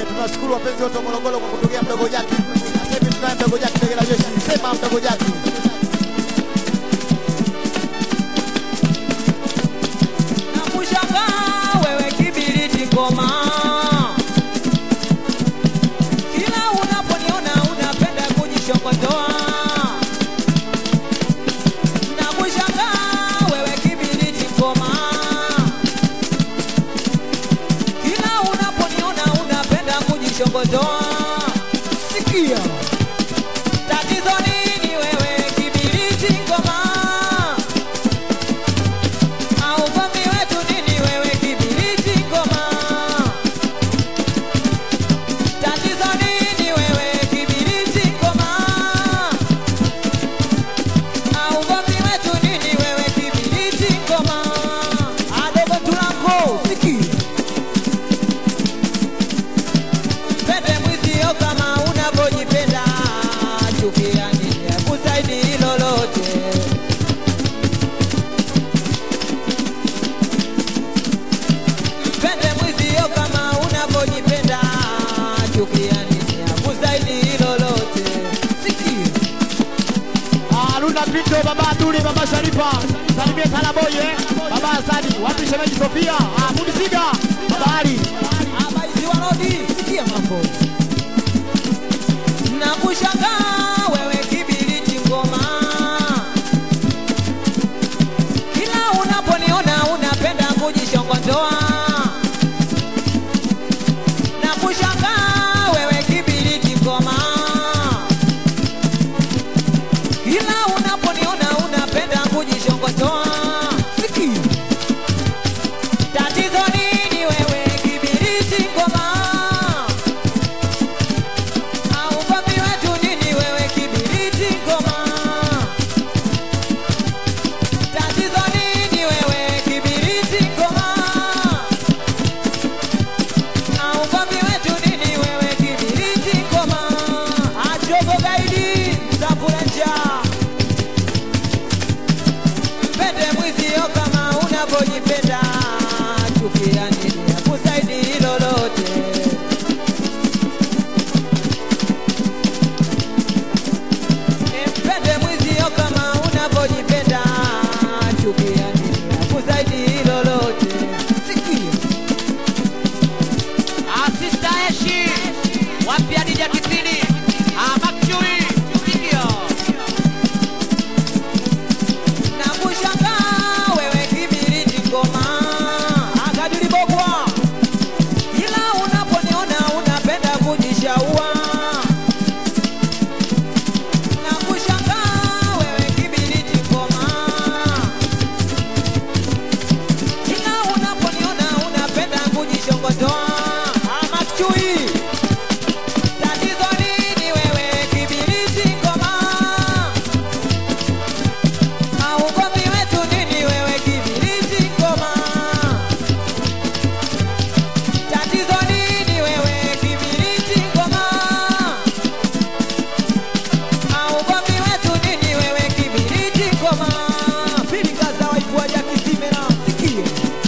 tunashukuru wapenzi wote wa Morogoro kwa kutokea mdogo Jaki. Sasa hivi tunaye mdogo Jaki Tegela Jeshi. Sema mdogo Jaki. Nakushangaa wewe kibiriti ngoma, kila unaponiona unapenda kujishokotoa. Nakushangaa wewe kibiriti ngoma, kila unaponiona unapenda kujishokotoa. Sikia tatizo nini wewe kibiriti ngoma au ugomvi wetu nini wewe kibiriti ngoma? Tatizo nini wewe kibiriti ngoma? Au ugomvi wetu nini wewe kibiriti ngoma? Adogo tulango sikia Pende mwizio kama unavyojipenda, chukia nini akusaidi lolote. Mpende mwizio kama unavyojipenda, chukia nini akusaidi lolote. Sikia Ah, Luna Pinto, baba Abduli, baba Sharifa. Salimie Kalaboy eh. Baba Hasani, wapi shemeji Sofia? Ah, Mudisiga, baba Ali. habari warodi, sikia mambo. Nakushangaa wewe kibiriti ngoma, kila unaponiona unapenda kujishongotoa. Nakushangaa wewe kibiriti ngoma, kila unaponiona unapenda kujishongotoa. Sikia Tatizo nini wewe kibiriti ngoma? Au ugomvi wetu nini wewe kibiriti ngoma? Tatizo nini wewe kibiriti ngoma? Au ugomvi wetu nini wewe kibiriti ngoma? Ajogo gaidi mtafurenja Mpende mwizio kama unavyojipenda, chukia nini akusaidi lolote. Mpende mwizio kama unavyojipenda, chukia nini akusaidi lolote. Sikia Asista Eshi wapi Adija Kisini Amakchui Sikia Nakushangaa wewe kibiriti ngoma, akadiri bogwa, ila unaponiona unapenda kujishaua. Nakushangaa wewe kibiriti ngoma, ila unaponiona unapenda kujishongotoa. Amakchui, tatizo nini wewe kibiriti ngoma? Au ugomvi wetu nini wewe kibiriti ngoma? Tatizo nini wewe kibiriti ngoma? Au ugomvi wetu nini wewe kibiriti ngoma? Pilika za waifu wa Jaki Simena, sikia.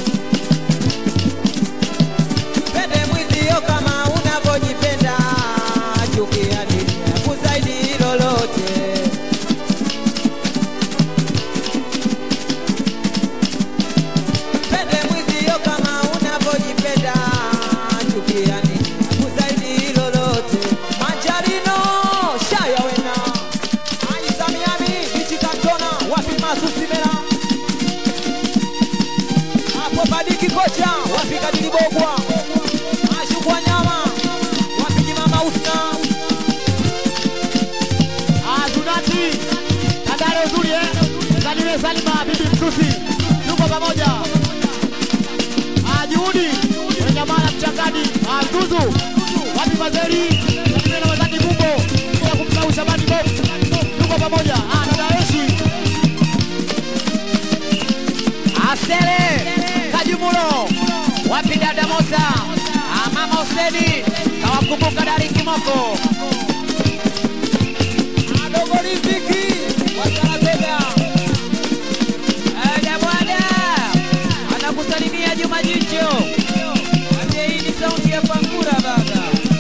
Pende mwizio kama unavyojipenda, chukia nini akusaidi lolote. Pende mwizio kama unavyojipenda, chukia nini akusaidi lolote. Manjarino shaya wena Aisa Miami bichi kantona wapi masusimera hapo badiki kocha wapi kadili bogwa ashukwa nyama wapi jimama usna Ah, Zunati. Tandale uzuri eh. Zanile Salima, bibi Msusi. Tuko pamoja. Ah, Juhudi. Wenyamala mchangani. Ah, Zuzu. Wapi Mazeri? Salimie na wazani Bumbo. Bila kumsahau Shabani Bob. Tuko pamoja. Ah, dada Eshi. Asele Kajumulo wapi dada Mosa Ah, mama Huseni kawakumbuka Dari Kimoko adogo riziki wasanatega Ada bwana anakusalimia Juma Jicho Ate hii ni sauti ya Pangura baba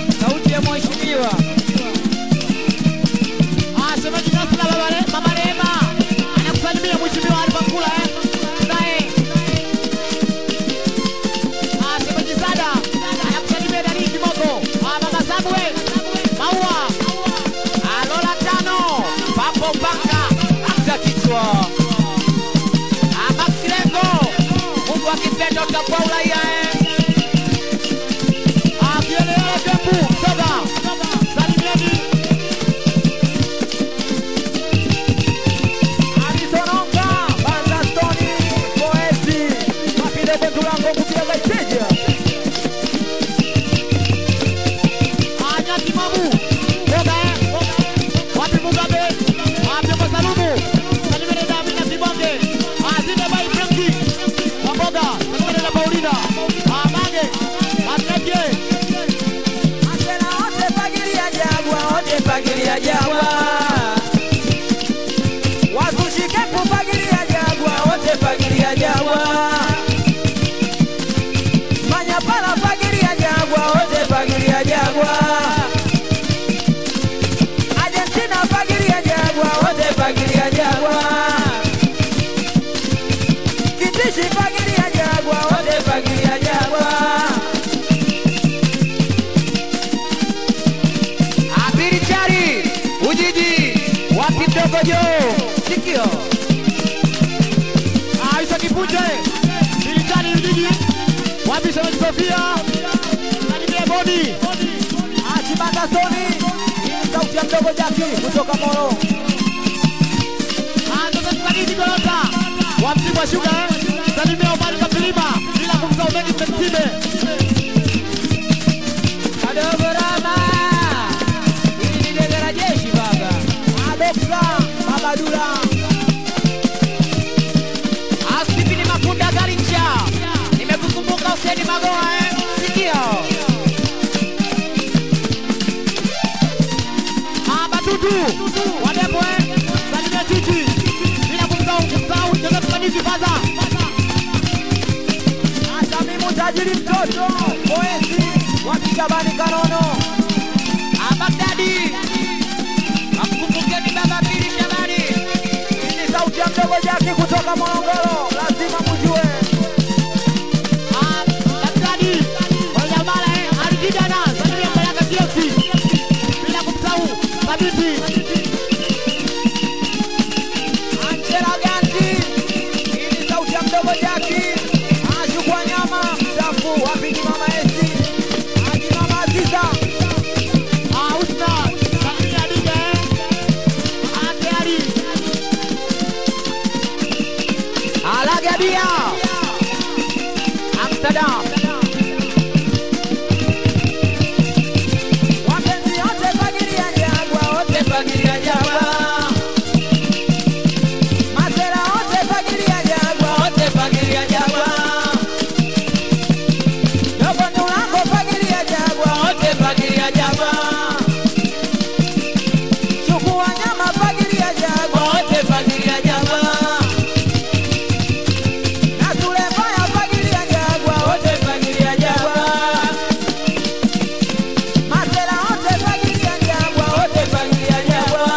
Maunda, ah, Mange, Makeke, Masela wote fagilia Jagwa, wote fagilia Jagwa. Wazushikepo fagilia Jagwa, wote fagilia Jagwa. Manyapala fagilia Jagwa, wote fagilia Jagwa. Argentina fagilia Jagwa, wote fagilia Jagwa. Kitishi fagilia Jagwa, wote fagilia Jagwa. Abiri chari Ujiji wapi mdogo jo Sikio. ah, Isa Kipunje, Militani Ujiji, wapi Shemeji Sofia, Salimia Bodi, Achibanda Soni, hii ni sauti ya mdogo Jaki kutoka Moro. ah, Joseph Kadiji Golota, wa Mtibwa Sugar, Salimia Omari Kapilima, bila kumsahau Megi Mtime, Kadogo Rama, hili ni dege la jeshi baba. Adoksa, Baba Dula, Asipini Makunda Garincha nimekukumbuka Huseni Magoa eh sikio. ah, Batutu, Wadepo, eh, Salimia Titi, bila kumsahau kumsahau Joseph Kadiji Faza, Asamimu tajiri mtoto, Moesi, wakigabani Kanono. Abagdadi Akumbukeni baba Pili Shabani Hii ni sauti ya mdogo Jaki kutoka Morogoro, lazima mujue. ah, Daktari, Wanyamala, eh, Alikidana, Salimia Mbaraka Kiosi, bila kumsahau Kabiti, Angela Ganji, hii ni sauti ya mdogo Jaki. Ashukwa nyama, msafu, wapigi mama Esi. Haji mama Aziza, ah, Husna, Salimia Dija, eh, ah, Teari, Alagabia Amsterdam wapenzi wote fagilia Jagwa, wote fagilia Jagwa. Masera wote fagilia Jagwa, wote fagilia Jagwa. Dogo Ndulango fagilia Jagwa, wote fagilia Jagwa. Shuku Wanyama fagilia Jagwa, wote fagilia Jagwa. Na Sulemaya fagilia Jagwa, wote fagilia Jagwa. Masela wote fagilia Jagwa, wote fagilia Jagwa.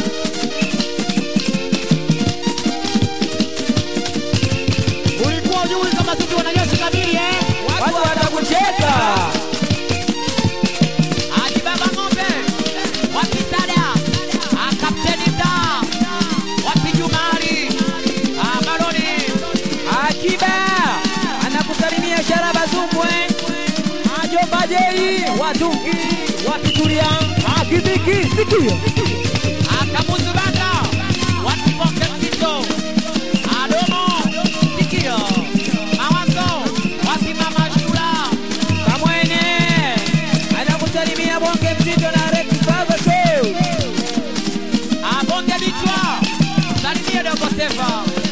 ulikuwa ujui kama sisi wanajeshi kamili eh? Watu watakucheka. Haji Baba Ng'ombe wapi Sada Ah, Kapteni Mda wapi Jumari Ah, Maroni Akiba anakusalimia Sharaba Zumbwe. Majomba Jei Watungi Wapitulia Akibiki sikio Akamuzu Banda wapi Bonge Mzito Adomo Sikio Mawazo wapi Mama Shula Kamwene anakusalimia Bonge Mzito na Rex Baba Show. Abonge Bichwa salimia Dogo Sefa